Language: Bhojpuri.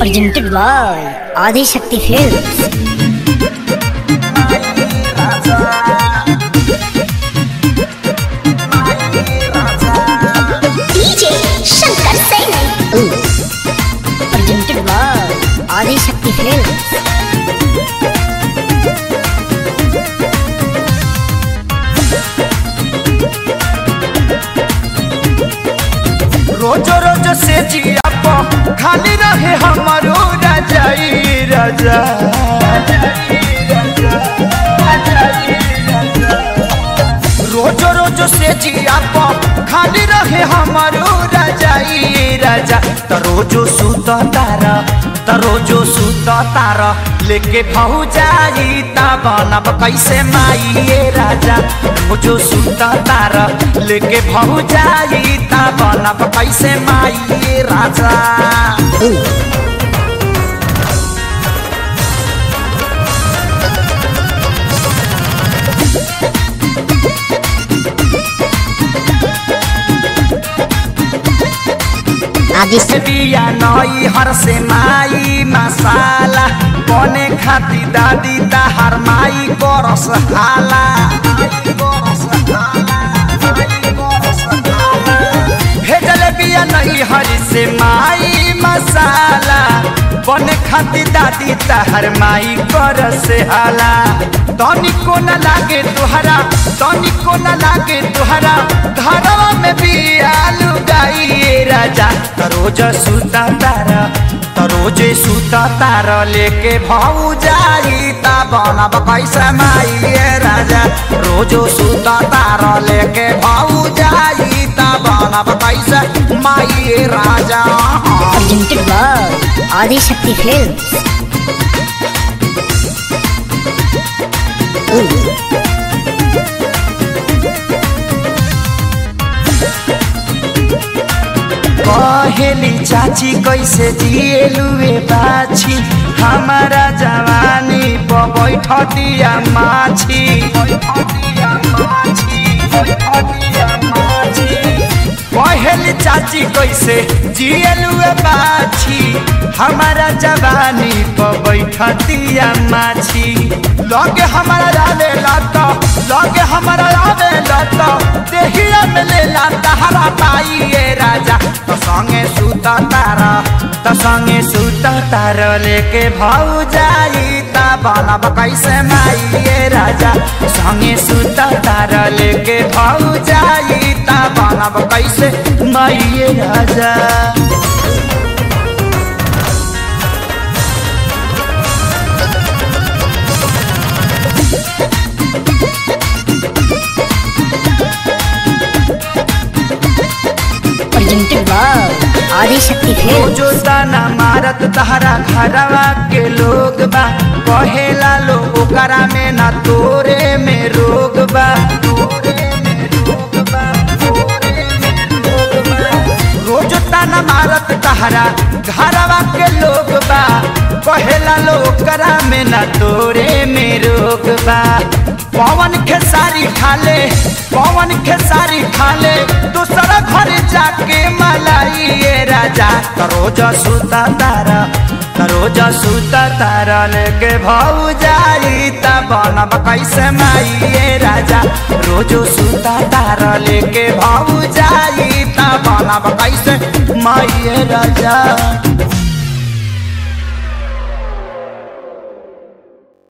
presented by Adi Shakti Films. DJ Shankar Singh. Presented by Adi Shakti Films. रोज रोज से जिया प खाली रहे हमारो रजाई रजा रोज रोज से जिया प खाली रहे हमारो रजाई रजा त रोजो सुत तारा त रोजो सुत तारा लेके भौजाई त बनब कैसे माई ए राजा रोजो सुत तारा लेके भौजाई त बनब कैसे माई ए राजा Adi बिया नई हर से माई मसाला बने खाती दादी ताहार माई करस हाला भेजल बिया नई हर से माई मसाला बने खाती दादी ताहार माई करस हाला तनिको न लागे तुहरा तनिको न लागे तुहरा घरवा में बिया लुगाई राजा तरोज सुता तारा तरोजे सुता तारा लेके भाऊ जाई ता बनब कैसे माई ए राजा रोजो सुता तारा लेके भाऊ जाई ता बनब कैसे माई ए राजा presented by Adi Shakti Films. कहेली चाची कैसे जिएलुए बाछी हमारा जवानी प बैठतिया माछी कहेली चाची कैसे जिएलुए बाछी हमारा जवानी प बैठतिया माछी लगे हमारा रावे लत लगे हमारा रावे लत देहिया में ले लाता हरा पाई ए राजा तो संगे सुता तारा तो संगे सुता तारा लेके भाऊ जाई ता बनब कैसे माई ए राजा संगे सुता तारा लेके भाऊ जाई ता बनब कैसे माई ए राजा Presented by Adi Shakti Films. जो ताना मारत तहरा घरवा के लोग बा कहेला लो ओकरा में ना तोरे में रोग बा रोज ताना मारत तहरा घरवा के लोग बा कहेला लो ओकरा में ना तोरे में रोग बा पवन खेसारी खाले पवन खेसारी खाले दूसरा घर जाके मलाई ये राजा तरोज सुता तारा तरोज सुता तारा लेके भाऊ जाई ता बनब कैसे माई ये राजा रोजो सुता तारा लेके भाऊ जाई ता बनब कैसे माई ये राजा